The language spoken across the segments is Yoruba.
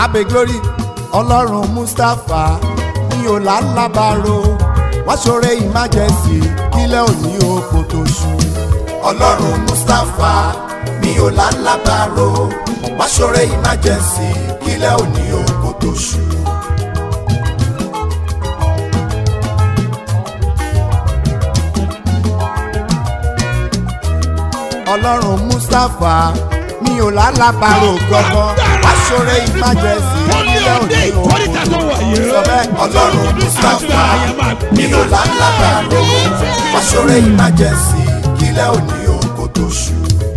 abe glory ọlọ́run mustapha mi ò lálábàárò wọ́n ṣoore emergency kílẹ̀ òní oko tó ṣú. ọlọ́run mustapha mi ò lálábàárò wọ́n ṣoore emergency kílẹ̀ òní oko tó ṣú. ọlọ́run mustapha mi ò lálábàárò gbọ́gbọ́ wọ́n ṣoore emergency kílẹ̀ òní oko tó ṣú. sọ bẹ́ẹ̀ ọlọ́run mustapha mi ò lálábàárò wọ́n ṣoore emergency kílẹ̀ òní oko tó ṣú.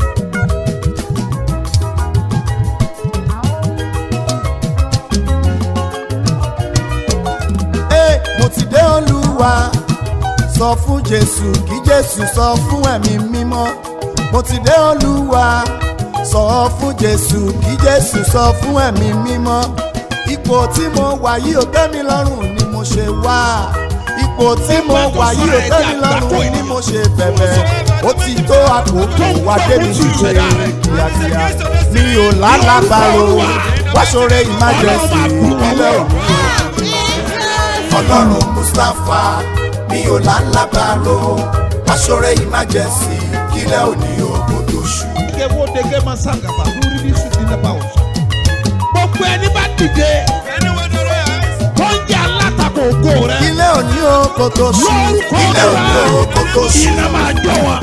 Ee, mo ti dé olúwa sọ fún jésù kí jésù sọ fún ẹ̀mí mímọ́ mo ti dé olúwa sọ fún jésù kí jésù sọ fún ẹ̀mí mímọ́ ipò tí mo wà yìí ò tẹ́ mi lọ́rùn ni mo ṣe wá ipò tí mo wà yìí ò tẹ́ mi lọ́rùn ni mo ṣe bẹ̀bẹ̀ ó ti tó àkókò wá débi ṣíṣe kíákíá mi ò lálàbàrò wá ṣoore emergency ìpínlẹ̀ òní ọlọ́run mustapha mi ò lálábàárò aṣọ́rẹ́ emergency kílẹ̀ òní ogun tó ṣú. Ike wo dege ma sangaba lórí ní sùn nínú ẹ̀bá ọ̀sán. Gbogbo ẹni bá dìde tó ń jẹ́ alátakò ògo rẹ̀. kílẹ̀ òní ogun tó ṣú. Lórúkọ kílẹ̀ òní ogun tó rẹ̀ ṣú. iná máa jọ wọn.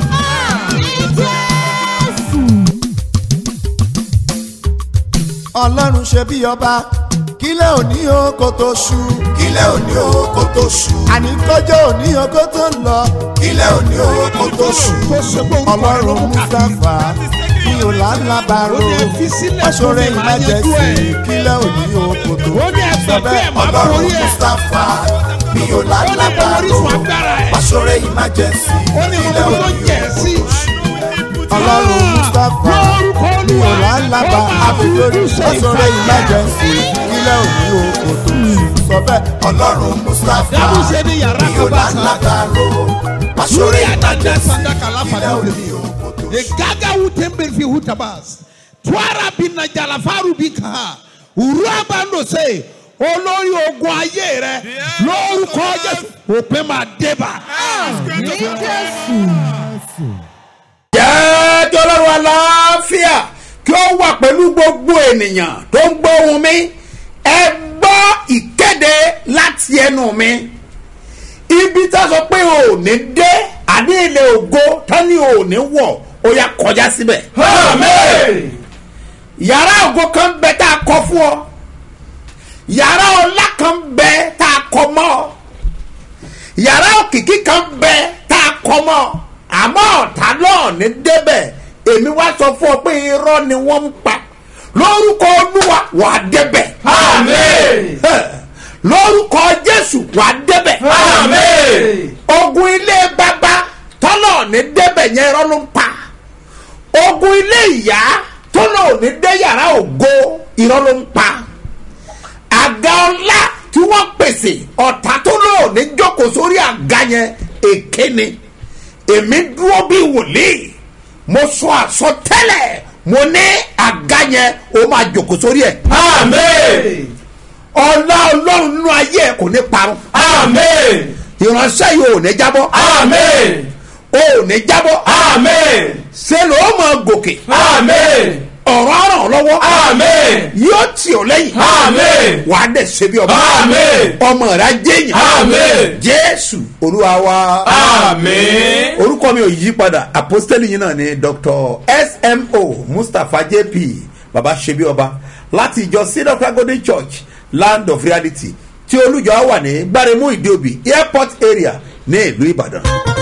ọlọ́run ṣe bí ọba kílẹ̀ òní ogun tó ṣú. kílẹ̀ òní ogun tó ṣú. àní kọjọ́ òní ogun tó ń lọ. kílẹ̀ òní ogun tó ṣú. Tó ṣe pé orúkọ rẹ̀ ló ọlọ́run mú káàkiri. mustapha mi ò lálábàárò Ó ní fi sílẹ̀ aṣọ́rẹ́ fún mi, máa yanjú emergency ẹ̀. kílẹ̀ òní ogun tó ṣú. Ó ní ẹgbẹ́ pé ẹ̀ máa ọlọ́run borí ẹ̀. mustapha mi ò Ó ní mo lálábàárò orísun agbára ẹ̀. aṣọ́rẹ́ emergency Ó ní mo kílẹ̀ mọ tó òní jẹ̀ sí. ọlọ́run mustapha Lórúkọ mi ò Olúwa, lálábà ó máa àbílórí fojú ṣe aṣọ́rẹ́ ìfàyà. emergency kílẹ̀ òní oko tó ṣú. sọ bẹ́ẹ̀ ọlọ́run mustapha Dábùsẹ̀ ní yàrá mi ò kan bá sá. lálábàárò aṣọ́rẹ́ Lórí àdájọ́ emergency sandaka láfa kílẹ̀ náà òní lè oko tó The ṣú. gaga wutembe fi hutabas. Twara bina jalafaru bika. Uraba ndo se. Olórí ogun ayé rẹ lórúkọ Jésù òpin máa débà. jẹ́ kí ọlọ́run aláfíà kí ó wà pẹ̀lú gbogbo ènìyàn tó ń gbọ́ ohùn mi ẹ gbọ́ ìkéde láti ẹnu mi ibi tá a sọ pé o ò ní dé àní ilé ògo tán ni o ò ní wọ̀ ó yá kọjá síbẹ̀. yàrá ògo kan bẹ tá a kọ fún ọ yàrá ọlá kan bẹ tá a kọ mọ́ ọ yàrá òkìkí kan bẹ tá a kọ mọ́ àmọ́ ọ̀tá náà ní débẹ̀ èmi wá sọ fún ọ pé irọ́ ni wọ́n ń pa lórúkọ olúwa wà á débẹ̀. Àmín. lórúkọ jésù wà á débẹ̀. Àmín. ogun ilé bàbá tọ́lọ̀ ní débẹ̀ yẹn irọ́ ló ń pa ogun ilé ìyá tọ́lọ̀ ní dé yàrá ògo irọ́ ló ń pa àga ọlá tí wọ́n pèsè ọ̀tá tó lò ní jókòó sórí àga yẹn èké ni èmi dúró bí wòlíì mo sọ àsọtẹ́lẹ̀ mo ní àga yẹn ó máa jókòó sórí ẹ̀ Àmín. ọlá ọlọ́run nínú ayé ẹ̀ kò ní parun Àmín. ìránṣẹ́ yìí ò ní jábọ́ Àmín. ò ní jábọ́ Àmín. ṣe ló mọ gòkè Àmín. ọ̀rọ̀ ràn ọ́ lọ́wọ́ Àmín. yóò tì ọ́ lẹ́yìn Àmín. wà á dẹ̀ ṣe bí ọba Àmín. ọmọ rẹ̀ á jẹ́yìn Àmín. jésù olúwa wa Àmín. orúkọ mi ò yí padà apostoli yìí náà ni dr smo mustapha jp baba ṣebí ọba láti ìjọ cedar golden church land of reality tí olùjọ wà ní gbáremú ìdíòbí airport area ní ìlú ìbàdàn.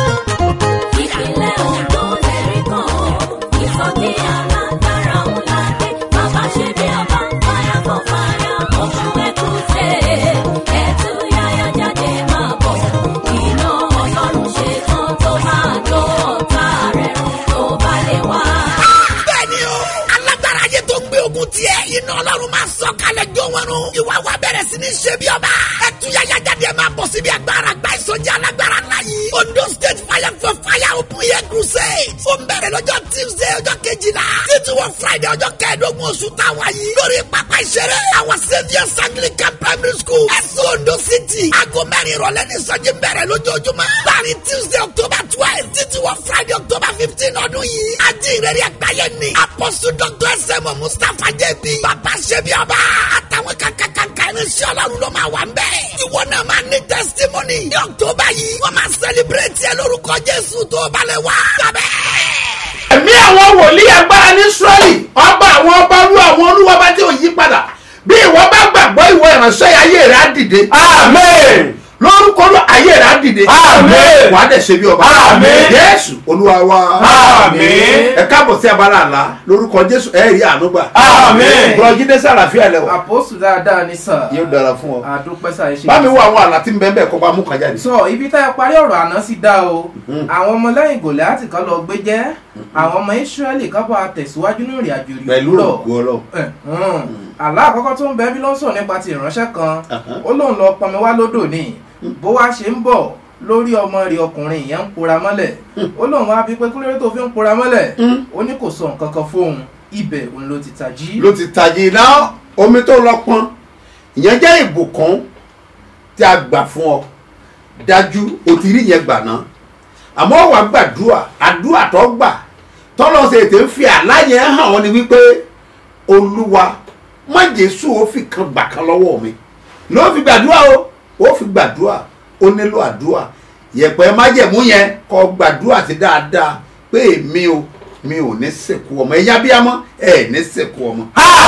ìpínlẹ̀ Ondo lẹ́rí kan ìsọjí alágbára ńlá dé bàbá ṣe bí ọba fire for fire oṣù ẹ̀kúṣe ẹ̀tú yáyá jáde máa bọ̀ iná ọlọ́run ṣe tán tó máa jó ọ̀tá rẹ̀ run tó bá lè wá. bẹ́ẹ̀ni o alágbára ayé tó gbé ogun tiẹ̀ iná ọlọ́run máa sọ kalẹ̀ jó wọn run ìwà wa bẹ̀rẹ̀ sí ní ṣe bí ọba ẹtúyàyà jáde máa bọ̀ síbi agbára gba ìsọjí alágbára ńlá yìí ondo state fire for fire open air crusade ó ń bẹ̀rẹ̀ lọ́jọ́ tuesday ọjọ́ kejìlá títí wọ wọ friday ọjọ́ kẹẹ̀ẹ́dógún oṣù táwa yìí lórí pápá ìṣeré àwọn saviours anglican primary school ẹ̀sùn ondo city aago mẹ́rin ìrọ̀lẹ́ ní sọ́jí bẹ̀rẹ̀ lójoojúmọ́ láàrin tuesday october twelve títí wọ friday october fifteen ọdún yìí ajínrere àgbáyé ni apostle dr sm mustapha jp bàbá ṣẹbi ọba àtàwọn kankankanka irinṣẹ́ ọlọ́run ló máa wà ń bẹ̀. ìwọ náà máa ní testimony ní october yìí wọ́n máa celebrate ẹ lórúkọ jésù tó balẹ̀ wá. gbàbẹ́ ẹ̀mí àwọn wòlíì agbára ní israẹli ọba àwọn ọba olú àwọn olúwa bá tí ò yí padà bí ìwọ bá gbàgbọ́ ìwọ ìránṣẹ́ ayé rẹ̀ á dìde. Amen. lórúkọ ló ayé rẹ̀ á dìde. Àmín. wà á dẹ̀ ṣe bí ọba. Àmín. jésù olúwa wa. Àmín. ẹ káàbọ̀ sí abala àlá lórúkọ jésù ẹ rí àánú gbà. Àmín. bùrọ̀jídé sàràfíà lẹ́wọ̀ àpòsù dáadáa ní sà yóò dára fún ọ. àdúpẹ́ sà ẹ ṣe bá mi wo àwọn àlá tí ń bẹ́ẹ̀ bẹ́ẹ̀ kọ́ bá mú kan jáde. sọ ibi tá ẹ parí ọ̀rọ̀ àná sí dá o àwọn ọmọlẹ́yìn gòláàtì kan lọ gbé jẹ́ àwọn ọmọ ìsírẹ́lì kan bá tẹ̀síwájú ní ìrìn àjò ìrìn pẹ̀lú òwúrọ̀ ògo ọlọ́run. Eh, hmm. àlá àkọ́kọ́ tó ń bẹ bí ló ń sọ̀rọ̀ nípa ti ìránṣẹ́ kan Aha. ó lóun lọ pọnmi wá lódò ní bó wá ṣe ń bọ̀ lórí ọmọ rẹ̀ ọkùnrin yẹn ń pora mọ́lẹ̀ ó lóun wá bí pé kúlérè tó fi ń pora mọ́lẹ̀ ó ní kò sọ nǹkan kan fóun ibẹ̀ òun ló ti tají. ló ti tàjì iná omi tó lọ pọn ìyẹn jẹ́ ìbùkún tí a gbà fún ọ dájú o ti rí yẹn gbà náà àmọ́ wà gbàdúrà àdúrà tó gbà tọ́lọ́ ṣe ètè ń fi àlá yẹn hàn ọ́ ni wípé olúwa má jésù ó fi kan gbà kan lọ́wọ́ mi ló fi gbàdúrà o ó fi gbàdúrà ó nílò àdúrà yẹ̀pẹ̀ májẹ̀mú yẹn kọ́ gbàdúrà sí dáadáa pé èmi o mi ò ní sìnkú ọmọ ẹ̀yà bíamọ́ ẹ̀ ní sìnkú ọmọ.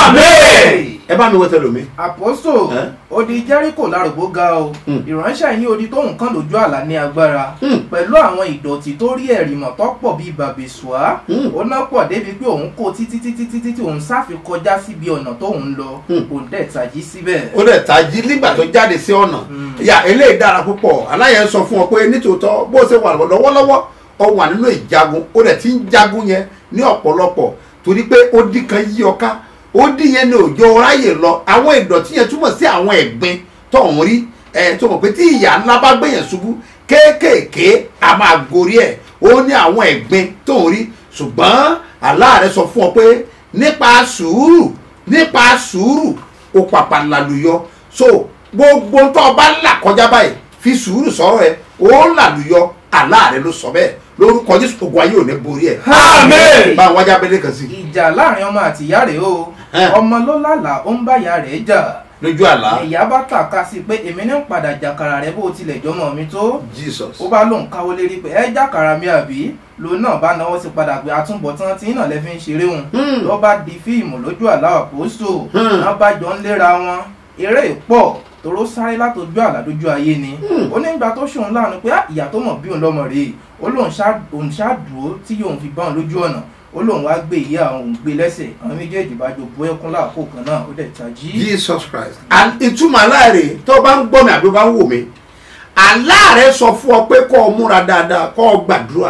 Amen. ẹ bá mi wọ́n tẹ́lẹ̀ mi. àpòsò Eh? odi jericho lárògbó ga o Hmm. ìránṣẹ́ yín odi tóun kàn lójú àlá ní agbára Hmm. pẹ̀lú àwọn ìdọ̀tí tó rí ẹ̀rìmọ̀ tó pọ̀ bíi bàbèṣùá Hmm. ó ná pọ̀ débi pé òun kó títí títí títí tí òun sáfi kọjá síbi ọ̀nà tóun lọ Hmm. òun dẹ̀ tají síbẹ̀. ó dẹ̀ tají nígbà tó jáde sí ọ̀nà ìyá eléyìí dára púpọ̀ aláyẹ̀ sọ fún ọ pé nítòótọ́ bó ṣe wà lọ́wọ́lọ́wọ́ ọ wà nínú ìjagun ó dẹ̀ ti ń jagun yẹn ní ọ̀pọ̀lọpọ̀ torí pé ó dín kan yí ọ ká ó dín yẹn ní òjò ráyè lọ àwọn ìdọ̀tí yẹn túmọ̀ sí àwọn ẹ̀gbin tó ń rí ẹ̀ tó mọ̀ pé tí ìyá ńlá bá gbé yẹn ṣubú kéékèèké a máa gorí ẹ̀ ó ní àwọn ẹ̀gbin tó ń rí ṣùgbọ́n aláàrẹ sọ fún ọ pé nípa sùúrù nípa sùúrù ó pàpà làlùyọ so gbogbo tó o bá là kọjá báyìí fi sùúrù sọ̀rọ̀ ẹ ó làlùyọ aláàrẹ ló sọ bẹ́ẹ̀ lórúkọ jésù ogun ayé ò ní borí ẹ. Amen. bá a wájà abẹ́lé kan sí ìjà láàrin ọmọ àti ìyá rẹ̀ o Eh. ọmọ ló lálàá ó ń bá ìyá rẹ̀ jà lójú àlá ìyá bá tàka sí pé èmi ní ń padà jàkàrà rẹ bó tilẹ̀ jọmọ mi tó jesus ó bá lóun káwó lérí pé ẹ jàkàrà mi àbí lòun náà bá náwó sí padà pé àtúbọ̀tán tí náà lẹ́ fi ń ṣeré òun Hmm. ló bá di fíìmù lójú àlá àpòsò Hmm. náà bá jọ ń léra wọn eré ìpọ̀ toró sáré látọjú àlá lójú ayé ni ó ní ìgbà tó ṣòun láàánú pé "Ah, ìyá tó mọ̀ bí òun lọ́mọ rèé ó lóun ṣá- òun ṣáàdúró tí yóò fi bá òun lójú ọ̀nà ó lóun wá gbé ìyá òun gbé lẹ́sẹ̀ àwọn méjèèjì bá jọ bó ẹkún láàkó kan náà ó dẹ̀ tají. jesus christ and ìtumọ̀ aláàrẹ tó o bá ń gbọ́ mi àbí o bá ń wò mí aláàrẹ sọ fún ọ pé kó o múra dáadáa kó o gbàdúrà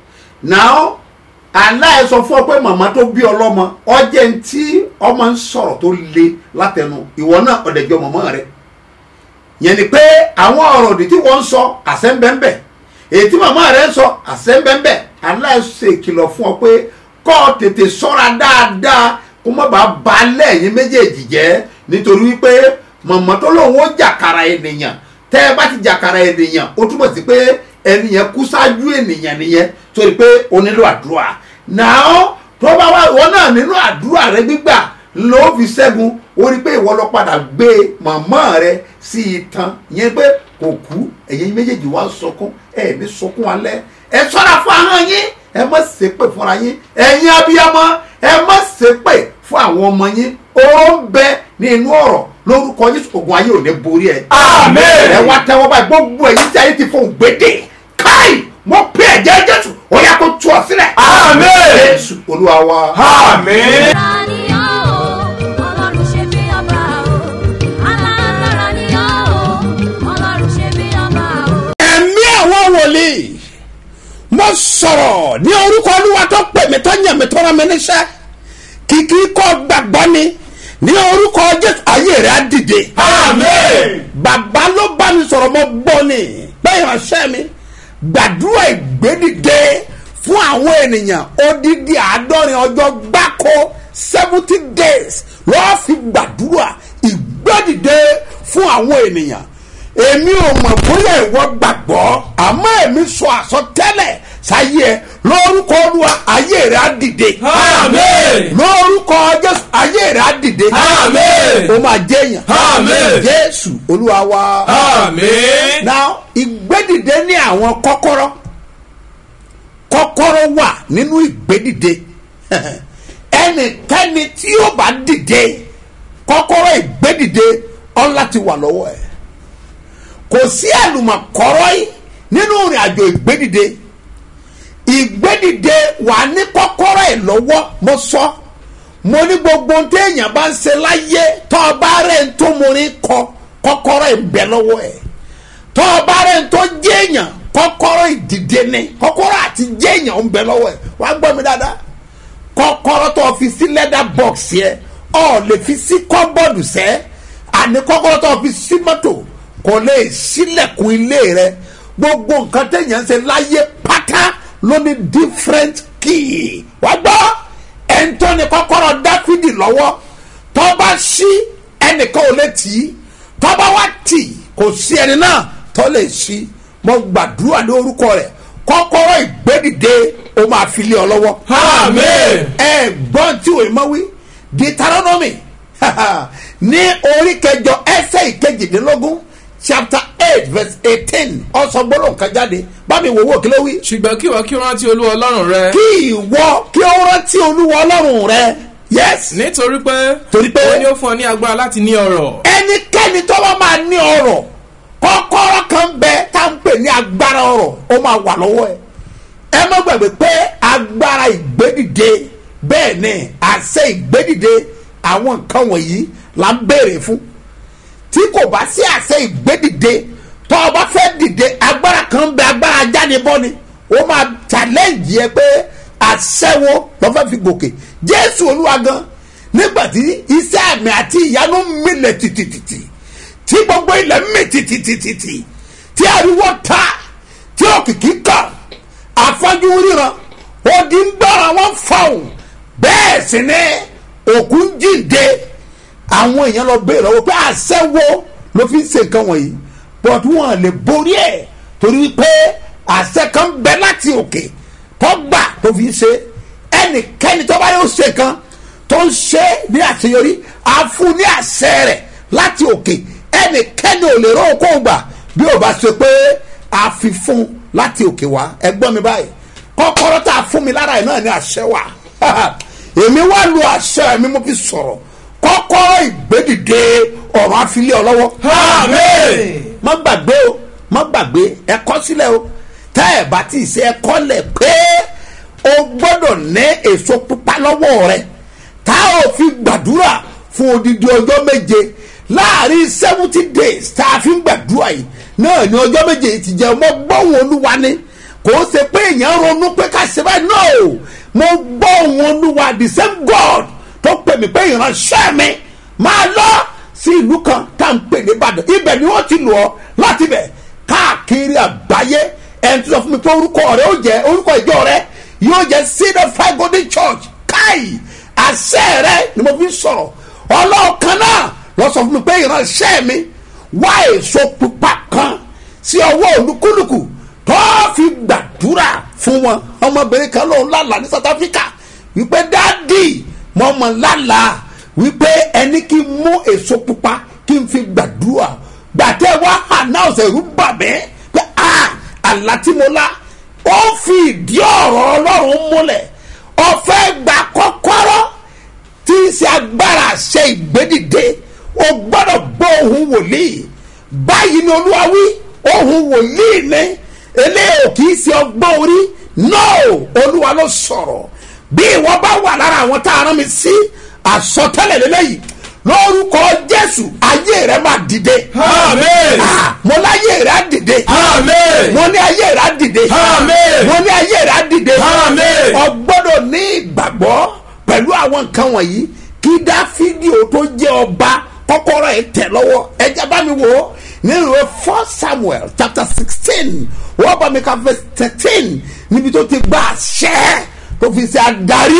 now aláàrẹ sọ fún ọ pé màmá tó bí ọlọ́mọ ọjẹ́ ń tí ọmọ ń sọ̀rọ̀ tó le látẹnu ìwọ náà ọ̀dẹ̀jọ mọ̀mọ́ rẹ yẹn ni pé àwọn ọ̀rọ̀ òdì tí wọ́n ń sọ àṣẹ ń bẹ́ẹ̀ bẹ́ẹ̀ èyí tí màmá rẹ ń sọ àṣẹ ń bẹ́ẹ̀ bẹ́ẹ̀ aláàrẹ ṣe ìkìlọ̀ fún ọ pé kọ́ ọ tètè sọ́ra dáadáa kó má bàa ba lẹ́yìn méjèèjì jẹ́ nítorí wípé mọ̀mọ́ tó lóun ó jàkàrà ènìyàn tẹ́ ẹ bá ti jàkàrà ènìyàn ó túmọ̀ sí pé ẹni yẹn kú ṣáájú ènìyàn nìyẹn torí pé o nílò àdúrà náà tó bá wà ìwọ náà nínú àdúrà rẹ gbígbà ló fi ṣẹ́gun ó rí pé ìwọ lọ padà gbé mọ̀mọ́ rẹ sí itan yẹn pé kò kú ẹ̀yin méjèèjì wá ń sọkún ẹ̀ ní sọkún alẹ́ ẹ ṣọ́ra fún ahọ́n yín ẹ má ṣépè fúnra yín ẹ̀yin abiyamọ ẹ má ṣépè fún àwọn ọmọ yín ó ń bẹ ní inú ọ̀rọ̀ lórúkọ Jésù ogun ayé ò ní borí ẹ. Amen. ẹ wá tẹ́wọ́ báyìí gbogbo ẹ̀yin tí ayé ti fún gbèdé káì mo pè ẹ̀jẹ̀ Jésù ó yá kó tú ọ sílẹ̀. Amen. Jésù Olúwa wa. Amen. Alágbára ni ọ́ o, Ọlọ́run ṣe bí ọba o. Alágbára ni ọ́ o, Ọlọ́run ṣe bí ọba o. ẹ̀mí àwọn wòlíì mo sọ̀rọ̀ ní orúkọ olúwa tó pè mí tó yàn mí tó rán mi níṣẹ́ kìkì kọ́ gbàgbọ́ ni ní orúkọ jésù ayé rẹ̀ á dìde. Amen. bàbá ló bá mi sọ̀rọ̀ mo gbọ́ ni bẹ́ẹ̀ ìránṣẹ́ mi gbàdúrà ìgbédìde fún àwọn ènìyàn odidi àádọ́rin ọjọ́ gbáko kó seventy days lọ́ọ́ fi gbàdúrà ìgbẹ́dìde fún àwọn ènìyàn èmi ò mọ̀ bóyá ìwọ gbàgbọ́ àmọ́ èmi sọ àsọtẹ́lẹ̀ sáyé ẹ lórúkọ olúwa ayé rẹ á dìde Àmín. lórúkọ jésù ayé rẹ á dìde Àmín. ó máa jẹyàn Àmín. jésù olúwa wa Àmín. now ìgbédìde ní àwọn kọ́kọ́rọ́ kọ́kọ́rọ́ wà nínú ìgbédìde ẹnikẹ́ni tí yóò bá dìde kọ́kọ́rọ́ ìgbédìde ọ̀la ti wà lọ́wọ́ ẹ̀ kò sí àlùmọ̀kọ́rọ́ yìí nínú ìrìn àjò ìgbédìde ìgbédìde wà ní kọ́kọ́rọ́ ẹ̀ lọ́wọ́ mo sọ mo ní gbogbo ohun tí èèyàn bá ń ṣe láyé tọ́ ọ bá rẹ̀ ń tó mo ní kọ kọ́kọ́rọ́ ẹ̀ ń bẹ lọ́wọ́ ẹ̀ tọ́ ọ bá rẹ̀ ń tó jẹ́ èèyàn kọ́kọ́rọ́ ìdìde ni kọ́kọ́rọ́ àti jẹ́ èèyàn ń bẹ lọ́wọ́ ẹ̀ wá gbọ́ mi dáadáa kọ́kọ́rọ́ tó fi sí lẹ́dà bọ́ọ̀sì ẹ̀ ọ̀ lè fi sí kọ́bọ́ọ̀dù sẹ́ àní kọ́kọ́rọ́ tó fi sí mọ́tò kò lè sílẹ̀kùn ilé rẹ gbogbo nǹkan téèyàn ń ṣe láyé pátá ló ní different key wá gbọ́ ẹ̀ńtọ́ ni kọ́kọ́rọ́ dáfídì lọ́wọ́ tó bá ṣí ẹnìkan ò lè tì í tó bá wá tì kò sí ẹni náà tó lè ṣí mo gbàdúrà ní orúkọ rẹ̀ kọ́kọ́rọ́ ìgbédìde ó máa fi lé ọ lọ́wọ́. Àmín. ẹ gbọ́n tí òye máa wí deuteronomy ní orí kẹjọ ẹsẹ̀ ìkejìdínlógún chapter eight verse eighteen ọ̀sán gbọ́dọ̀ kan jáde bá mi wò wò kí ló wí. ṣùgbọ́n kí ìwọ kí o rántí olúwa ọlọ́run rẹ. kí ìwọ kí ó rántí olúwa ọlọ́run rẹ yes nítorí pé Torí pé- ó ní ó fún ọ ní agbára láti ní ọrọ̀. ẹnikẹ́ni tó bá máa ní ọrọ̀ kọ́kọ́rọ́ kan bẹ tá à ń pè ní agbára ọrọ̀ ó máa wà lọ́wọ́ ẹ̀ ẹ má gbàgbé pé agbára ìgbédìde bẹ́ẹ̀ ni àṣẹ ìgbédìde àwọn nǹkan wọ̀nyí là ń béèrè fún tí kò bá sí àṣẹ ìgbédìde tó o bá fẹ́ dìde agbára kan bẹ agbára jánibọ́ ni ó máa challenge yẹ pé àṣẹ wo lọ́ fẹ́ fi gòkè jésù olúwa gan nígbàtí iṣẹ́ àmì àti ìyanu milẹ̀ tìtìtìtì tí gbogbo ilẹ̀ mì tìtìtìtì tí ariwo ta tí òkìkí kàn afọ́jú ríran odi ń gbára wọn fọ̀hún bẹ́ẹ̀ sì ni òkú ń jíǹde àwọn èèyàn lọ béèrè lọ́wọ́ pé àṣẹ wo ló fi ń ṣe nǹkan wọ̀nyí but wọn lè borí ẹ̀ torí pé àṣẹ kan bẹ láti òkè tó gbà tó fi ń ṣe ẹnikẹ́ni tó bá yóò ṣe kan tó ń ṣe ní àṣeyọrí á fún ní àṣẹ rẹ̀ láti òkè ẹnikẹ́ni ò lè rọ́ okó gbà bí ò bá ṣe pé a fi fún láti òkè wá ẹgbọ́n mi báyìí kọ́kọ́rọ́ tá a fún mi lára ẹ̀ náà ní àṣẹ wà èmi wá lu àṣẹ mi mo fi sọ̀rọ̀ kọ́kọ́rọ́ ìgbédìde ọ̀rọ̀ àfilẹ́ ọlọ́wọ́. Àmín. má gbàgbé o má gbàgbé ẹ kọ́ sílẹ̀ o tẹ́ ẹ bá ti ṣe ẹ kọ́ lẹ̀ pé o gbọ́dọ̀ ní èso pupa lọ́wọ́ rẹ tá ò fi gbàdúrà fún odidi ọjọ́ méje láàrin seventy days tá a fi ń gbàdúrà yìí náà ní ọjọ́ méje yìí ti jẹ́ ọmọ gbọ́hùn olúwa ni kò ó ṣe pé èèyàn ronú pé ká ṣe báyìí no mo gbọ́hùn olúwa the same god tó pè mí pé ìránṣẹ́ mi máa lọ sí ìlú kan tá à ń pè ní ìbàdàn ibẹ̀ ni wọ́n ti lù ọ́ láti bẹ̀ káàkiri àgbáyé ẹni tó sọ fún mi pé orúkọ rẹ ó jẹ orúkọ ìjọ rẹ yóò jẹ seed of five golden church káì àṣẹ rẹ ni mo fi ń sọ̀rọ̀ ọlọ́ọ̀kan náà lọ sọ fún mi pé ìránṣẹ́ mi wá èso pupa kan sí ọwọ́ olúkúlùkù tó fi gbàdúrà fún wọn ọmọbìnrin kan lòun lálàá ní south africa wípé dáàdì mo mọ̀ lálàá wípé ẹni kí n mú èso pupa kí n fi gbàdúrà gbàtẹ́ wá announce ẹ̀rú bà mí pé ah àlá tí mo lá ó fi ìdí ọ̀rọ̀ ọlọ́run múlẹ̀ ọ̀fẹ́ gba kọ́kọ́rọ́ tí í ṣe agbára ṣe ìgbédìde o gbọ́dọ̀ gbọ́ ohun wòlíì báyìí ni olúwa wí ohun wòlíì ni eléyìí ò kì í ṣe ọgbọ́n orí no olúwa ló sọ̀rọ̀ bí ìwọ bá wà lára àwọn tá a rán mi sí àsọtẹ́lẹ̀ lélẹ́yìí lórúkọ jésù ayé rẹ máa dìde. Àmín. Ah, mo láyé rẹ á dìde. Àmín. mo ní ayé rẹ á dìde. Àmín. mo ní ayé rẹ á dìde. Àmín. o gbọ́dọ̀ ní ìgbàgbọ́ pẹ̀lú àwọn nǹkan wọ̀nyí kí dáfídì ó tó jẹ́ ọba kọ́kọ́rọ́ ẹ̀ tẹ̀ lọ́wọ́ ẹja bá mi wò ó nínú ìwé first samuel chapter sixteen wọ́n bá mi ka verse thirteen níbi tó ti gba àṣẹ tó fi ṣe adarí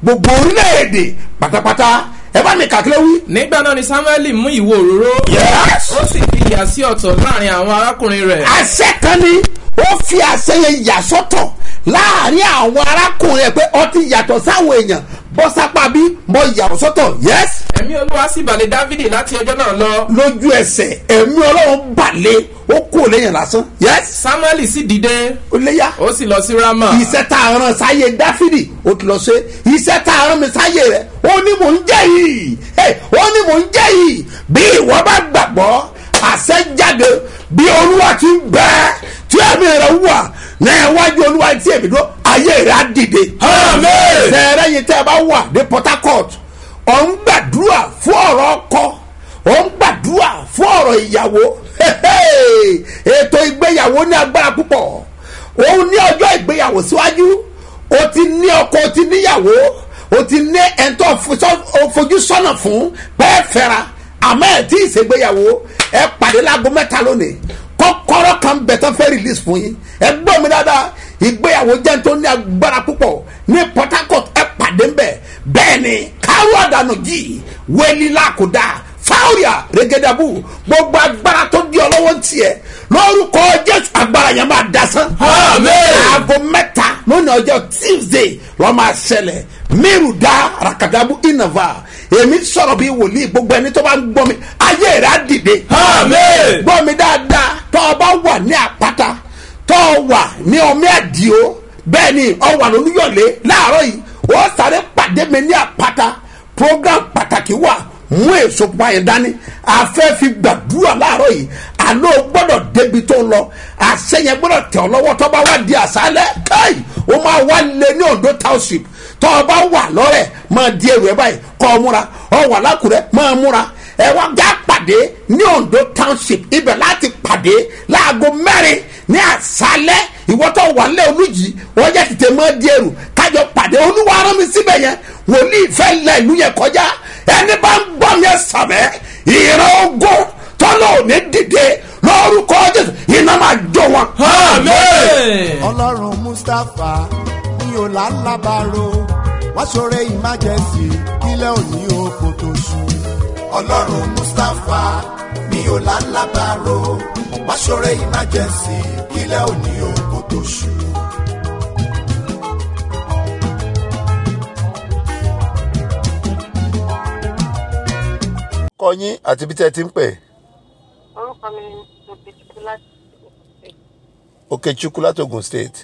gbogbo orílẹ̀-èdè pátápátá ẹ bá mi kàkílẹ̀ wí. nígbà náà ni samuel mú ìwo òróró Yes. ó sì fi ìyà sí ọ̀tọ̀ láàrin àwọn arákùnrin rẹ̀ àṣẹ kan ni ó fi àṣẹ yẹn yà sọ́tọ̀ láàrin àwọn arákùnrin ẹ pé ọtí yàtọ̀ sáwọn èèyàn bọ́ sápá bí mo yà ọ́ sọ́tọ̀ yes ẹ̀mí olúwa sì balẹ̀ dávidi láti ọjọ́ náà lọ lójú ẹsẹ̀ ẹ̀mí ọlọ́run balẹ̀ ó kú lẹ́yìn lásán yes samuel sì dìde ó léyà ó sì lọ sí rama iṣẹ́ tá a rán sáyé dáfídì ó ti lọ ṣe iṣẹ́ tá a rán mi sáyé rẹ̀ ó ní mò ń jẹ́ yìí Hey, ó ní mò ń jẹ́ yìí bí ìwọ bá gbàgbọ́ àṣẹ jáde bí olúwa ti ń bẹ tí ẹ̀mí rẹ̀ wà ní iwájú olúwa tí èmi dúró ayé rẹ̀ á dìde. Amen. sẹ́ẹ̀rẹ́ yìí tẹ́ ẹ bá wà ní port harcourt ọ̀ ń gbàdúrà fún ọ̀rọ̀ ọkọ ọ̀ ń gbàdúrà fún ọ̀rọ̀ ìyàwó ètò ìgbéyàwó ní agbára púpọ̀ òun ní ọjọ́ ìgbéyàwó síwájú o ti ní ọkọ o ti níyàwó o ti ní ẹ̀ńtọ́ fojú sọ́nà fún bẹ́ẹ̀ fẹ́ra àmọ́ ẹ̀ tí ì ṣègbéyàwó ẹ pàdé láago mẹ́ta lónìí kọ́kọ́rọ́ kan bẹ̀ tán fẹ́ release fún yín ẹ gbọ́ mi dáadáa ìgbéyàwó jẹ́ tó ní agbára púpọ̀ ní port harcourt ẹ pàdé ń bẹ̀ bẹ́ẹ̀ ni káró àdánù yìí wẹ́lí làkúdà fáwọ̀rìà rẹ́gẹ́dàbù gbogbo agbára tó di ọlọ́wọ́ tiẹ̀ lórúkọ jésù agbára yẹn máa dasán. Amen. aago mẹ́ta lónìí ọjọ́ tuesday lọ́ máa ṣẹlẹ̀ mírùdá rakadabu inava èmi sọ̀rọ̀ bí wòlíì gbogbo ẹni tó bá ń gbọ́ mi ayé rẹ̀ á dìde. Amen. gbọ́ mi dáadáa tọ́ ọ bá wà ní àpáta tọ́ ọ wà ní ọmọ àdìo bẹ́ẹ̀ ni ọ wà lólúyọ̀lé láàárọ̀ yìí ó sáré pàdé mi ní àpáta program pàtàkì wà mú èso pupa yẹn dání afẹ́ fi gbàdúrà láàárọ̀ yìí àlọ́ gbọ́dọ̀ débi tó ń lọ àṣẹ yẹn gbọ́dọ̀ tẹ̀ ọ́ lọ́wọ́ tọ́ bá wá di àṣálẹ̀ káì ó máa wá lé ní ondo township tọ́ ọ bá wà lọ́rẹ̀ máa di èrò ẹ báyìí kọ́ ọ múra ọ wà lákùrẹ́ máa múra ẹ wá já pàdé ní ondo township ibẹ̀ láti pàdé láago mẹ́rin ní àṣálẹ̀ ìwọ́tọ̀ wà lẹ́ olùjì wọ́n jẹ́ tètè máa di èrò kájọ pàdé olúwa rán mi síbẹ̀ yẹn wòlíì fẹ́ lẹ ìlú yẹn kọjá ẹni bá ń gbọ́ mi ẹ sàmẹ́ ìran ogun tọ́lọ̀ ò ní dìde lórúkọ jésù iná máa jó wọn. amen. ọlọ́run mustapha ní ọ̀làlábàárò wá ṣoore emergency kílẹ̀ òní oko tó ṣú. ọlọ́run mustapha ní ọ̀làlábàárò wá ṣoore emergency kílẹ̀ òní oko tó ṣú. kọyín àti bí tẹ́ ẹ ti ń pè orúkọ mi ni òkèjìkú láti Okechukwu láti Ogun State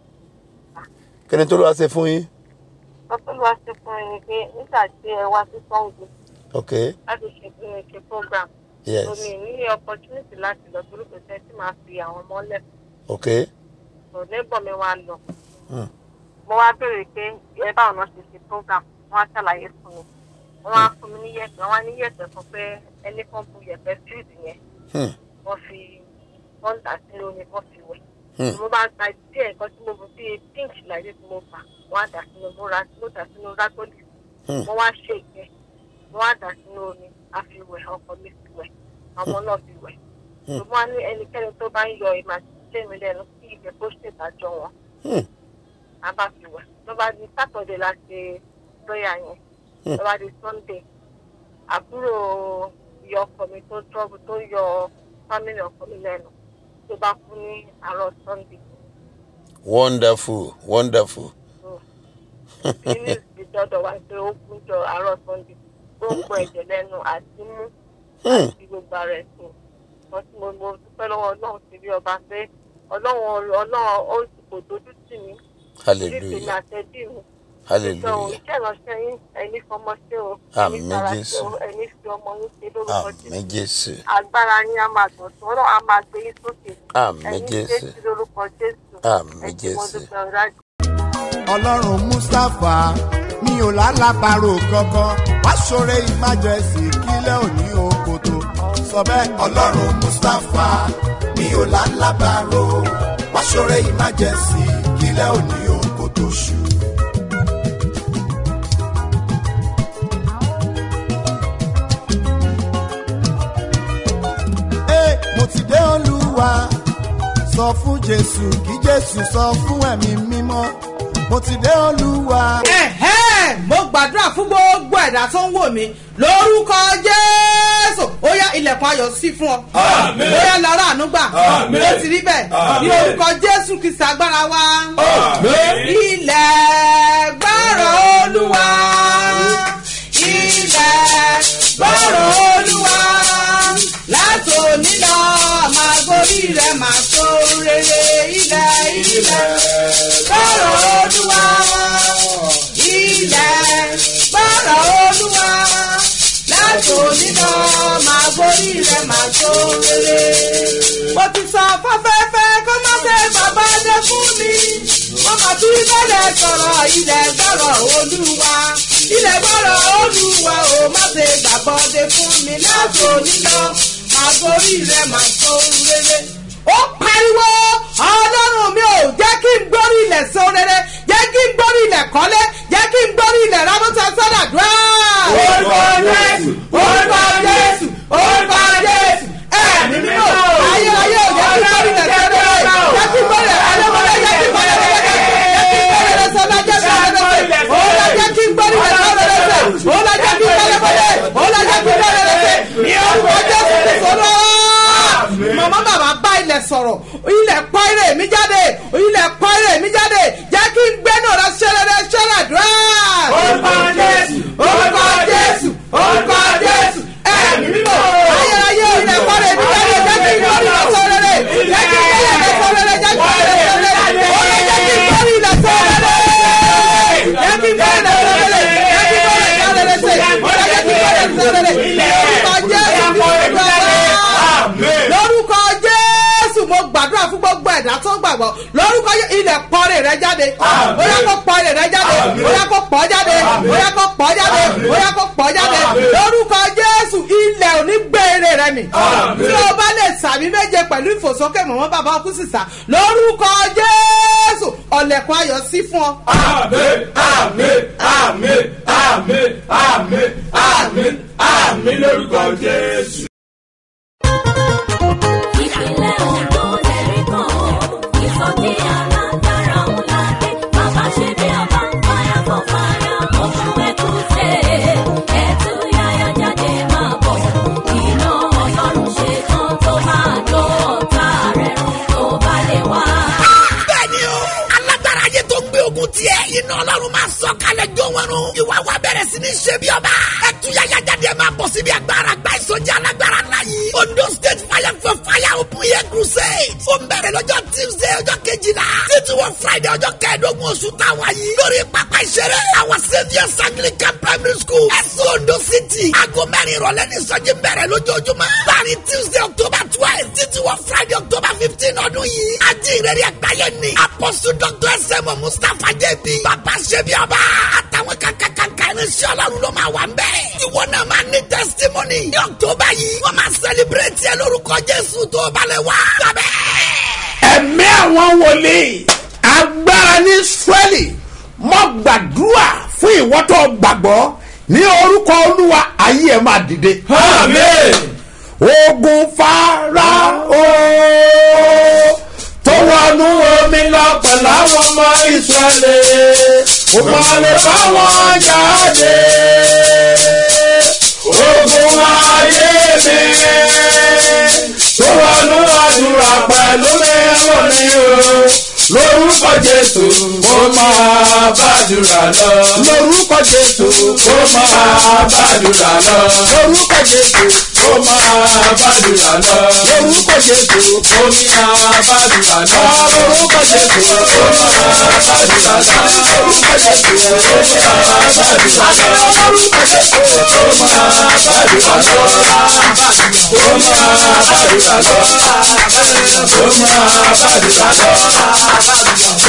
kí ni tó ló wá ṣe fún yín ọpọlọwà ṣe fún ẹni pé nígbà tí ẹ wá sí sango ok láti ṣe ṣe program yes omi ní opportunity láti lọ torí kò sẹ́ni tí màá fi àwọn ọmọ lẹ̀ ok tó neighbor mi wá lọ Hmm. mo wá béèrè pé ẹ báwọn náà ṣe ṣe program wọn á ṣàlàyé fún mi wọn á fún mi ní yẹ̀pẹ̀ wọn á ní yẹ̀pẹ̀ fún pé ẹnì kan bu yẹ̀pẹ̀ street yẹn Hmm. wọ́n fi wọ́n dà sínú omi wọ́n fi wẹ̀. Hmm. mo máa gba díẹ̀ nǹkan tí mo bu bíi pink láyé tí mo fà wọ́n á dà sínú mo ra mo dà sínú rágọ́lì Hmm. mo wá ṣe ìgbẹ́ mo wá dà sínú omi a fi wẹ̀ ọkọ mi fi wẹ̀ ọmọ náà fi wẹ̀. Hmm. mo máa ní ẹnikẹ́ni tó bá ń yọ ìmọ̀ àti ṣé mi lẹ́nu kí ìgbẹ́ kó ṣèdájọ́ wọn Hmm. a bá fi wẹ̀ tó bá di sátọ̀dẹ̀ la ṣe lọ́ọ̀yà yẹn Hmm. tó bá di sunday àbúrò ìyá ọkọ mi tó trọ́bù tó yọ fámìlì ọkọ mi lẹ́nu tó bá kú ní àárọ̀ sunday wonderful wonderful nínú ìdọ́dọ̀ wa pé ó kú jọ àárọ̀ sunday tó ń pọ̀ ẹ̀jẹ̀ lẹ́nu àti mú Hmm. àti gbogbo ara ẹ̀ sùn wọ́n tí mo mo dúpẹ́ lọ́wọ́ ọlọ́run ti rí ọba pé ọlọ́run ọlọ́run ó kò dojú tì mí títí mi hallelujah àtẹ̀bí mi ìjọ hallelujah iṣẹ́ ìránṣẹ́ yín ẹni fọmọ ṣe o Àmín, ẹni tara ṣe Jésù. o ẹni fi ọmọ yín ṣe lórúkọ àmì jésù jésù agbára yín á máa gbọ̀n sọ́rọ̀ á máa gbé yín sókè Àmín, ẹ̀yin Jésù. jésù lórúkọ jésù Àmín, ẹ ṣé mo Jésù. dúpẹ́ ọ̀rájú. ọlọ́run mustapha mi ò lálàbàrò kankan wá ṣoore emergency kílẹ̀ òní oko tó sọ bẹ́ẹ̀. ọlọ́run mustapha mi ò lálàbàrò wá ṣoore emergency kílẹ̀ òní oko tó ṣú. Ee, mo ti dé olúwa sọ fún jésù kí jésù sọ fún ẹ̀mí mímọ́ mo ti dé olúwa. ẹ̀hẹ́ bẹ́ẹ̀ mo gbàdúrà fún gbogbo ẹ̀dá tó ń wò mí lórúkọ jésù ó yá ilẹ̀kùn ayọ̀ sí fún ọ Àmín. ó yá lọ́rọ̀ ànúgbà Àmín. ó ti rí bẹ́ẹ̀ ní Àmín. orúkọ jésù kìsì agbára wa Àmín. ilẹ̀ gbọ́rọ̀ olúwa ilẹ̀ gbọ́rọ̀ olúwa látòní lọ máa gorí rẹ̀ máa tó rere ilẹ̀ ilẹ̀ gbọ́rọ̀ olúwa ilẹ̀ gbọ́rọ̀ olúwa látòní lọ máa gorí rẹ̀ máa tó rere. mo ti sọ fáfẹ́fẹ́ kó má ṣe bàbá dé fún mi wọ́n máa tún bẹ̀rẹ̀ sọ̀rọ̀ ilẹ̀ gbọ́rọ̀ olúwa ilẹ̀ gbọ́rọ̀ olúwa ò má ṣe gbàgbọ́dé fún mi látòní lọ máa gorí rẹ̀ máa tó rere. ó pariwo ọlọ́run mi ò jẹ́ kí n gbórí ilẹ̀ so rere jẹ́ kí n gbórí ilẹ̀ kọ́lé jẹ́ kí n gbórí ilẹ̀ rámọ́tà sọ́dàdúrà. orúkọ jésù orúkọ jésù orúkọ jésù ẹ̀mí mímọ́ ayé ayé ò jẹ́ kí n gbórí ilẹ̀ so rere jẹ́ kí n gbórí ilẹ̀ kọ́lé jẹ́ kí n gbórí ilẹ̀ kọ́lé jẹ́ kí n gbórí ilẹ̀ sọ́dà jẹ́ kí n gbórí ilẹ̀ sọ́dà ó la jẹ́ kí n gbórí ilẹ̀ sọ́dà ó la jẹ́ kí n gbórí ilẹ̀ sọ́dà ní orúkọ jésù ti sọ́dọ̀ màmá bàbá bá ilẹ̀ sọ̀rọ̀ ilẹ̀ pọ́ ire mi jáde ilẹ̀ pọ́ ire mi jáde jẹ́ kí n gbẹ́nu rẹ ṣẹlẹ̀ ṣẹlẹ̀ dùrà. orúkọ jésù orúkọ jésù orúkọ jésù ẹ̀mí mímọ́ ayérayé ilẹ̀ pọ́ ire mi jáde jẹ́ kí n gbọ́rí ilẹ̀ sọ̀rọ̀ rẹ̀ jẹ́ kí n gbọ́rí ilẹ̀ sọ̀rọ̀ rẹ̀ jẹ́ kí n gbọ́rí ilẹ̀ sọ̀rọ̀ rẹ̀ ó lè jẹ́ kí n gbọ́rí ilẹ̀ sọ̀rọ̀ rẹ̀ jẹ́ kí n gbọ́rí ilẹ̀ sọ̀rọ̀ rẹ̀ jẹ́ kí n gbọ́rí ilẹ̀ sọ̀rọ̀ rẹ̀ ó lè jẹ́ kí n gbọ́rí ilẹ̀ sọ̀rọ̀ rẹ̀ orúkọ jésù lórúkọ jésù mo gbàdúrà fún gbogbo ẹ̀dá tó gbàgbọ́ lórúkọ Jé- ilẹ̀ pọ́nrẹ́ rẹ jáde bóyá kó pọ́nrẹ́ rẹ jáde bóyá kó pọ́ jáde bóyá kó pọ́ jáde bóyá kó pọ́ jáde lórúkọ jésù ilẹ̀ òní gbére rẹ mi tí o bá lè sàmì méje pẹ̀lú ìfòsókè mọ̀mọ́ bàbá ọkú sísà lórúkọ jésù ọ̀lẹ̀kùn ayọ̀ sí fún ọ. Àmín, àmín, àmín, àmín, àmín, àmín, àmín lórúkọ Jésù. ìpínlẹ̀ ogun lẹ́rí kan ó ìsọjí alágbára ńlá dé bàbá ṣe bí ọba fire for fire oṣù ẹ̀kúṣe ẹ̀tú yáyá jáde máa bọ̀ iná ọlọ́run ṣe tán tó máa jó ọ̀tá rẹ̀ run tó bá lè wá. bẹ́ẹ̀ni o alágbára ayé tó gbé ogun tiẹ̀ iná ọlọ́run máa sọ kalẹ̀ jó wọn run ìwà wa bẹ̀rẹ̀ sí ní ṣe bí ọba ẹtúyàyà jáde máa bọ̀ síbi agbára gba ìsọjí alágbára ńlá yìí ondo state fire for fire open air crusade ó ń bẹ̀rẹ̀ lọ́jọ́ tuesday ọjọ́ kejìlá títí wọ friday ọjọ́ kẹẹ̀ẹ́dógún oṣù táwa yìí lórí pápá ìṣeré àwọn saviours anglican primary school ẹ̀sùn ondo city aago mẹ́rin ìrọ̀lẹ́ ní ìsọjí bẹ̀rẹ̀ lójoojúmọ́ láàrin tuesday october twelve títí wọ friday october fifteen ọdún yìí ajínrere àgbáyé ni apostle dr sm mustapha jb bàbá ṣẹbi ọba àtàwọn kankankanka irinṣẹ́ ọlọ́run ló máa wà ń bẹ̀. ìwọ náà máa ní testimony ní october yìí wọ́n máa celebrate ẹ lórúkọ jésù tó balẹ̀ wá. sábẹ́. ẹ̀mí àwọn wòlíì agbára ní israẹli mọ gbàdúrà fún ìwọ tó gbàgbọ́ ní orúkọ olúwa ayé ẹ máa dìde. Àmín. ogun Fáráò tó wọnú omi lọ pẹ̀lú àwọn ọmọ ìsírẹ́lì ó máa lè bá wọn jáde. ogun ayé mi tó wọnú àdúrà pẹ̀lú mi lónìí o lórúkọ jésù kó máa bàdúrà lọ. lórúkọ jésù kó máa bàdúrà lọ. lórúkọ jésù kó máa bàdúrà lọ. lórúkọ jésù kó máa bàdúrà lọ. lórúkọ jésù kó máa bàdúrà lọ. lórúkọ jésù kó máa bàdúrà lọ. lórúkọ jésù kó máa bàdúrà lọ. kó máa bàdúrà lọ. kó máa bàdúrà lọ.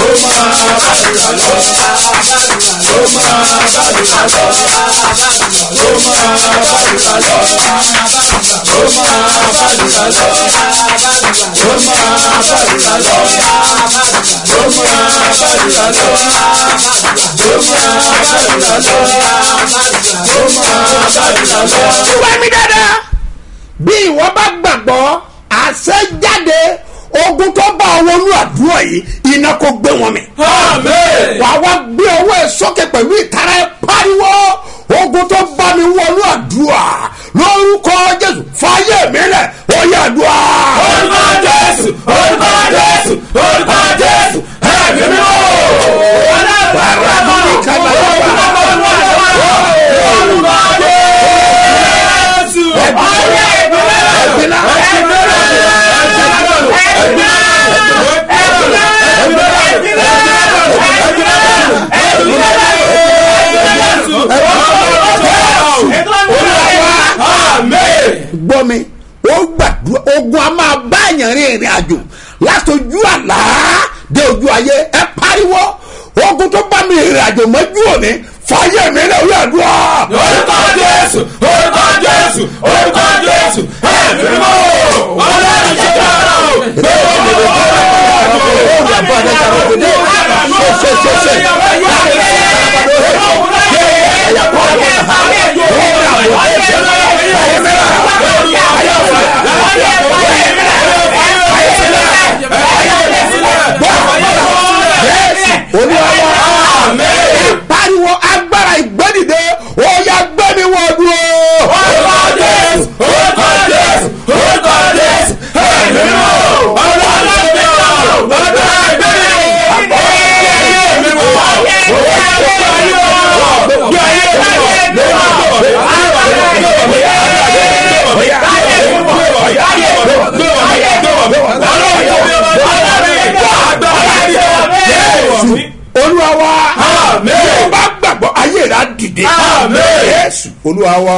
wá mi dáadáa bí ìwọ bá gbàgbọ́ àṣẹ jáde ogun tó bá ọ wọnú àdúrà yìí iná kó gbé wọn mi. Àmín. wà á wá gbé ọwọ́ ẹ sókè pẹ̀lú ìtara ẹ pariwo ogun tó bá mi wọnú àdúrà lórúkọ jésù fàyè mi lẹ̀ ó yẹ àdúrà. Orúkọ Jésù, orúkọ Jésù, orúkọ Jésù, ẹ̀mí mímọ́. Bàrà mi ní kábà yàgbà. Orúkọ Jésù. Ẹ̀gbin náà. gbọ́ mi ó gbàdúrà ogun a máa bá èèyàn rin ìrìn àjò látọjú àlá dé ojú ayé ẹ pariwo ogun tó bá mi ìrìn àjò mọ́jú òní fàyè mi lè wí àdúrà. Orúkọ Jésù, orúkọ Jésù, orúkọ Jésù, ẹ̀mí mímọ́. Ọlọ́run ṣe dára o. olúwa ẹ pariwo agbára ìgbẹ́dìde ó yá gbẹ́mi wọ́n dúró. Orúkọ Jésù, orúkọ Jésù, orúkọ Jésù, ẹ̀mí mímọ́. Ọlọ́run ṣe dára o. Ọlọ́run ṣe olúwa wa Àmín. yóò bá gbàgbọ́ ayé rà dìde Àmín. yéésù olúwa wa.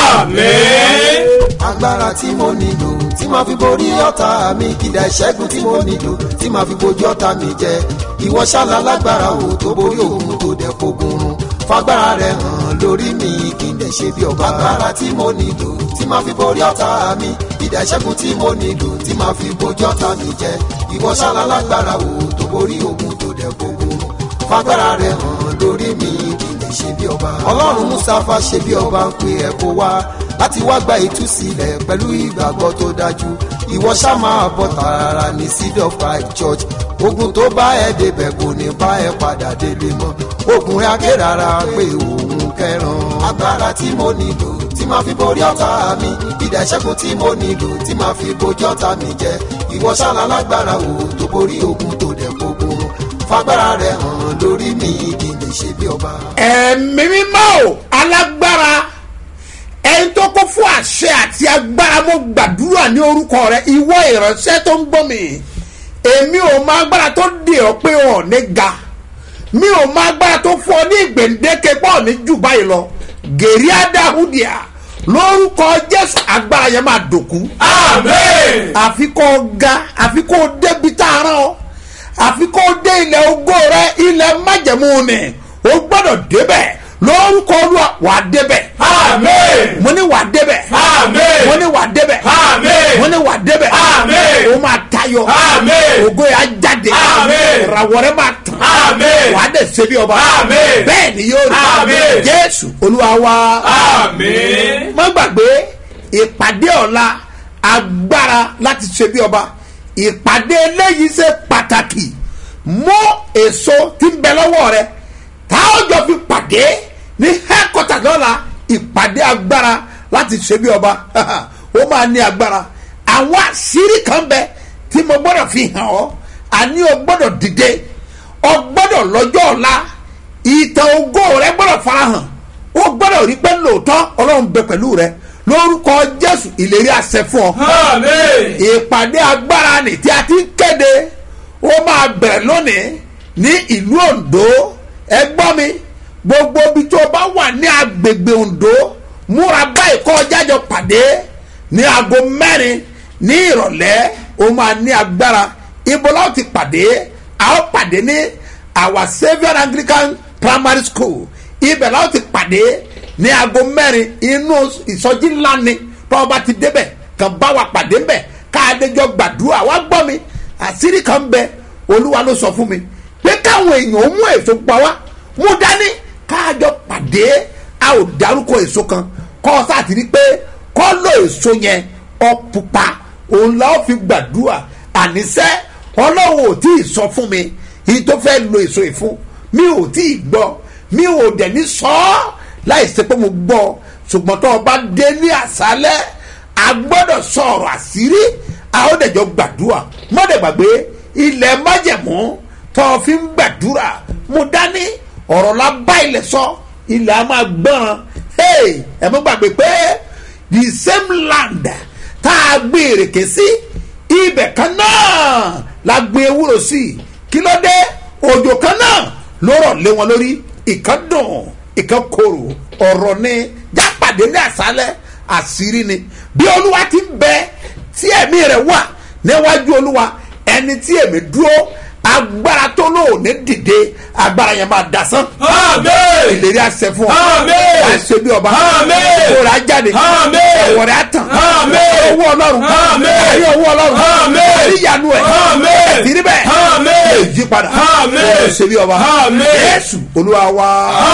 Àmín. agbára tí mo nílò tí màá fi borí ọ̀tá mi kìdá ìṣẹ́gun tí mo nílò tí màá fi bojú ọ̀tá mi jẹ ìwọ ṣáàlà lágbára o tó borí òun tó dẹ̀ fogun run fagbára rẹ hàn lórí mi kí n dẹ̀ ṣe bí ọba agbára tí mo nílò tí màá fi borí ọ̀tá mi kìdá ìṣẹ́gun tí mo nílò tí màá fi bojú ọ̀tá mi jẹ ìwọ ṣáàlà lágbára o tó borí òun tó dẹ̀ fogun run fagbára rẹ hàn lórí mi kí n lè ṣe bí ọba. ọlọ́run mustapha ṣe bí ọba ń pe ẹ̀ kó wá láti wá gba ìtúsílẹ̀ pẹ̀lú ìgbàgbọ́ tó dájú ìwọ ṣá máa bọ̀ tààrà ní seed of five church ogun tó bá ẹ débẹ̀ kò ní bá ẹ padà délé mọ́ ogun rẹ akérara pé òun kẹran agbára tí mo nílò tí máa fi borí ọ̀tá mi ìdá ìṣẹ́gun tí mo nílò tí máa fi bojú ọ̀tá mi jẹ ìwọ ṣáàlà lágbára wo tó borí ogun tó dẹ̀ gbógun fagbára rẹ hàn lórí mi kí n lè ṣe bí ọba. ẹ̀mí mímọ́ o alágbára ẹni tó kó fún àṣẹ àti agbára mo gbàdúrà ní orúkọ rẹ ìwọ ìránṣẹ́ tó ń gbọ́ mi èmi ò mọ agbára tó dè ọ́ pé ọ̀ ní ga mi ò mọ agbára tó fún ọ ní ìgbèǹdéke pọ̀ ní jù báyìí lọ gèrè adáhùdìá lórúkọ jésù agbára yẹn máa dòkú Àmín. àfi kó o ga àfi kó o débi tá a rán ọ àfi kó o dé ilẹ̀ ogó rẹ ilẹ̀ májẹ̀mú ni o gbọ́dọ̀ débẹ̀ lórúkọ olúwa wà á débẹ̀ Àmín. mo ní wà á débẹ̀ Àmín. mo ní wà á débẹ̀ Àmín. mo ní wà á débẹ̀ Àmín. o máa tayọ Àmín. ògo yà á jáde Àmín. ìràwọ̀ rẹ máa tàn Àmín. wà á dẹ̀ ṣe bí ọba Àmín. bẹ́ẹ̀ ni yóò rí Àmín. jésù olúwa wa Àmín. má gbàgbé ìpàdé ọ̀la agbára láti ṣe bí ọba ìpàdé eléyìí ṣe pàtàkì mú èso tí ń bẹ lọ́wọ́ rẹ tá a jọ fi pàdé ní hẹ́kọ̀tà lọ́la ìpàdé agbára láti ṣe bí ọba ó máa ní agbára àwọn àṣírí kan bẹ tí mo gbọ́dọ̀ fi hàn ọ́ àní o gbọ́dọ̀ dìde o gbọ́dọ̀ lọ́jọ́ ọ̀la ìtàn ògo rẹ gbọ́dọ̀ farahàn ó gbọ́dọ̀ rí pé lóòótọ́ ọlọ́run bẹ pẹ̀lú rẹ lórúkọ jésù ìlérí àṣẹ fún ọ. Àmín. ìpàdé agbára nì tí a ti ń kéde ó máa bẹ̀rẹ̀ lónìí ní ìlú ondo ẹ gbọ́ mi gbogbo ibi tó o bá wà ní agbègbè ondo múra báyìí kọ́ jájọ pàdé ní aago mẹ́rin ní ìrọ̀lẹ́ ó máa ní agbára ibo la ó ti pàdé a ó pàdé ní our saviour anglican primary school ibẹ̀ la ó ti pàdé ní aago mẹ́rin inú ìsọjí ńlá ni tọ́wọ́ bá ti débẹ̀ kàn bá wa pàdé ńbẹ̀ káàdéjọ gbàdúrà wá gbọ́ mi àṣírí kan ń bẹ olúwa ló sọ fún mi pé káwọn èèyàn ó mú èso pa wá mú dání káàjọ pàdé a ò dárúkọ èso kan kọ́ ọ sáà ti rí pé kọ́ ló èso yẹn ọ pupa òun la ó fi gbàdúrà àníṣẹ́ ọlọ́run ò tí ì sọ fún mi yìí tó fẹ́ lo èso yìí fún mi ò tí ì gbọ́ mi ò dẹ̀ ní sọ ọ́ láì ṣe pé mo gbọ́ ṣùgbọ́n tó o bá dé ní àṣálẹ́ a gbọ́dọ̀ sọ̀rọ̀ àṣírí a ó dẹ̀ jọ gbàdúrà mọ́dẹ̀ gbàgbé ilẹ̀ májẹ̀mú tó o fi ń gbàdúrà mo dání ọ̀rọ̀ la bá ilẹ̀ sọ ilẹ̀ a máa gbọ́n hey, ẹ mọ́ gbàgbé pé the same land tá a gbé èrèké sí ibẹ̀ kan náà la gbé ewúro sí kí ló dé òjò kan náà ló rọ̀ lé wọn lórí ìkan dùn ìkan korò ọ̀rọ̀ ni jápàdé ní àṣálẹ̀ àṣírí ni bí olúwa ti ń bẹ tí ẹ̀mí rẹ̀ wà níwájú olúwa ẹni tí èmi dúró agbára tó lò ní dìde agbára yẹn máa dasán. Àmín. ìlérí àṣẹ fún ọ. Àmín. wàá ṣe bí ọba. Àmín. ìkórè ajáde. Àmín. ẹ̀wọ̀ rẹ̀ á tàn. Àmín. owó ọlọ́run. Àmín. ẹ̀rí owó ọlọ́run. Àmín. ẹ̀rí ìyanu ẹ̀. Àmín. ẹ̀tìrí bẹ́ẹ̀. Àmín. lè jí padà. Àmín. ó ṣe bí ọba. Àmín. Jésù olúwa wa.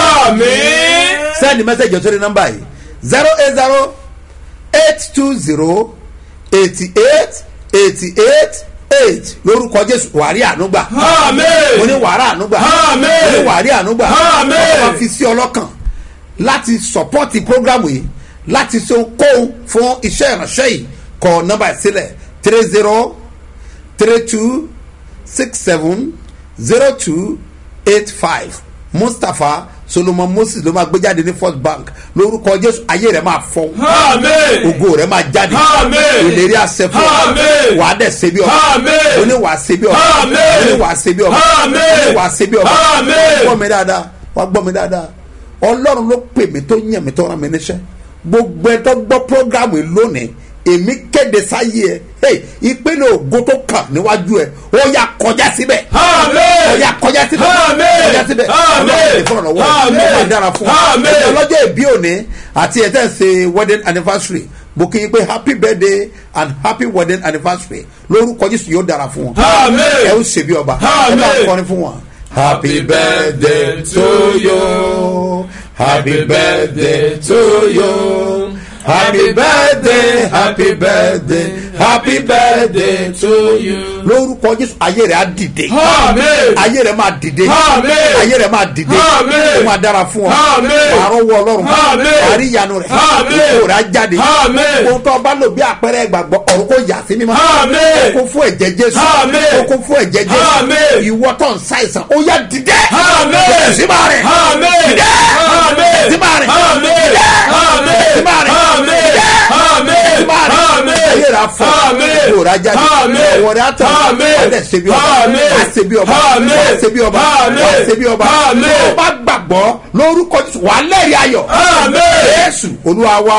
Àmín. send message ọ̀sẹ̀ ní nọ́mbà yìí zero eight zero eight two zero eighty eight eighty eight eight lórúkọ jésù wàrí ànúgbà Àmín. mo ní wàrà ànúgbà Àmín. mo ní wàrí ànúgbà Àmín. ọlọ́run fi sí ọlọ́kàn láti sọpọ́tì prógrámù yìí láti ṣe kóhun fún iṣẹ́ ìránṣẹ́ yìí kọ nọ́mbà ìsílẹ̀ three zero three two six seven zero two eight five mustapha solomon moses ló máa gbé jáde ní first bank lórúkọ jésù ayé rẹ máa fọ Àmín. ògo rẹ máa jáde Àmín. ìlérí àṣẹ fún ọ Àmín. wàá dẹ̀ ṣe bí ọba Àmín. ó ní wàá ṣe bí ọba Àmín. ó ní wàá ṣe bí ọba Àmín. ó ní wàá ṣe bí ọba Àmín. gbọ́ mi dáadáa wàá gbọ́ mi dáadáa ọlọ́run ló pè mí tó yàn mí tó rán mi níṣẹ́ gbogbo ẹ tó gbọ́ programu yìí lónìí èmi kéde sáyé ẹ hey, ìpele ògo tó kàn níwájú ẹ ó yà kọjá síbẹ̀ Àmín. ó yà kọjá síbẹ̀ Àmín. kọjá síbẹ̀ Àmín. ọlọ́run ìfọ̀rọ̀ lọ́wọ́ ẹ Àmín. ó máa dára fún ọ Àmín. ẹ̀jẹ̀ ọlọ́jọ́ ìbí òní àti ẹ̀tẹ́ ṣe wedding anniversary mo kí yín pé happy birthday and happy wedding anniversary lórúkọ jésù yóò dára fún wọn Àmín. ẹ ó ṣe bí ọba ẹ Àmín. máa kọrin fún wọn. happy birthday to you happy birthday to you happy birthday happy birthday happy birthday to you. lórúkọ jésù ayé rẹ̀ á dìde Àmín. ayé rẹ̀ máa dìde Àmín. ayé rẹ̀ máa dìde Àmín. ó máa dára fún ọ Àmín. wàá rọ́wọ́ ọlọ́run Àmín. wàá rí ìyanu rẹ̀ Àmín. kó rẹ̀ á jáde Àmín. ohun tó bá lò bí àpẹẹrẹ ìgbàgbọ́ ọ̀run kò yà sí mímọ́ Àmín. kó fún ẹ̀jẹ̀ jésù Àmín. kó fún ẹ̀jẹ̀ jésù Àmín. ìwọ tó ń ṣàìsàn ó yá dìde Àmín. síbà rẹ̀ Àmín. dìde Àmín. síbà rẹ̀ Àmín. dìde Àmín. síbà rẹ̀ Àmín. dìde Àmín. síbà rẹ̀ Àmín. ayé rẹ̀ afọ Àmín. kó rẹ̀ á jáde Àmín. ọwọ́ rẹ̀ á tàn Àmín. ọdẹ ṣe bí ọba Àmín. wàá ṣe bí ọba Àmín. wàá ṣe bí ọba Àmín. wàá ṣe bí ọba Àmín. tó o bá gbàgbọ́ lórúkọ Jésù wàá lẹ́rìí ayọ̀ Àmín. Jésù olúwa wa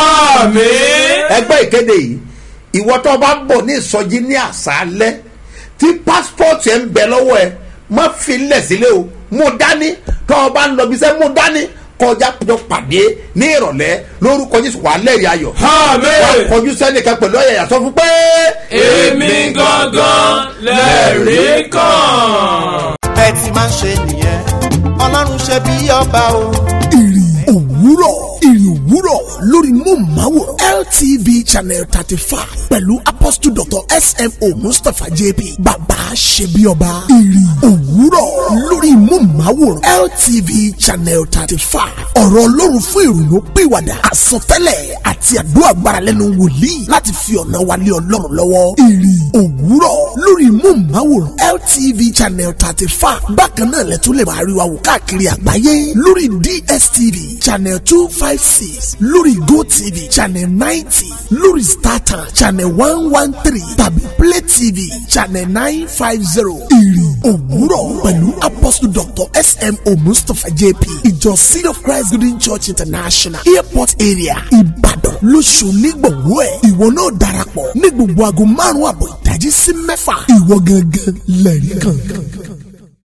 Àmín. ẹgbẹ́ ìkéde yìí ìwọ tó bá bọ̀ ní ìsọjí ní àṣálẹ́ tí pásítọ̀tì ẹ̀ ń bẹ lọ́wọ́ ẹ má fi lẹ̀ sílẹ̀ o mú dání tó o bá ń lọ bí sẹ́ mú dání kọjá jọ pàdé ní ìrọ̀lẹ́ lórúkọ jésù wà lẹ́rìí ayọ̀ Àmín. wà kọjú sẹ́nìkan pẹ̀lú ọ̀yàyà sọ fún pé. Èmi gangan lẹ́rìí kan. bẹ́ẹ̀ ti máa ń ṣe nìyẹn ọlọ́run ṣe bí ọba o. ìrì òwúrọ̀ ìrì òwúrọ̀ lórí móhùnmáwòrán LTV channel thirty five pẹ̀lú apostle dr smo mustapha jp bàbá ṣebíọba ìrì òwúrọ̀ lórí móhùnmáwòrán LTV channel thirty five ọ̀rọ̀ ọlọ́run fún ìrònú pìwàdà àsọtẹ́lẹ̀ àti àdúrà gbára lẹ́nu wòlíì láti fi ọ̀nà wálé ọlọ́run lọ́wọ́ ìrì òwúrọ̀ lórí móhùnmáwòrán LTV channel thirty five bákan náà lẹ́tọ́ lè máa rí wa wò káàkiri àgbáyé lórí DSTV channel two five six lórí GoTV channel ninety lórí StarTimes channel one one three tàbí Play TV channel nine five zero ìrì òwúrọ̀ pẹ̀lú apostle dr smo mustapha jp ìjọ seed of christ golden church international airport area ìbàdàn lóṣù nígbòwó ẹ̀ ìwọ náà darapọ̀ ní gbogbo aago márùn-ún àbọ̀ ìdájí sí mẹ́fà ìwọ gangan lẹ́rìí kan.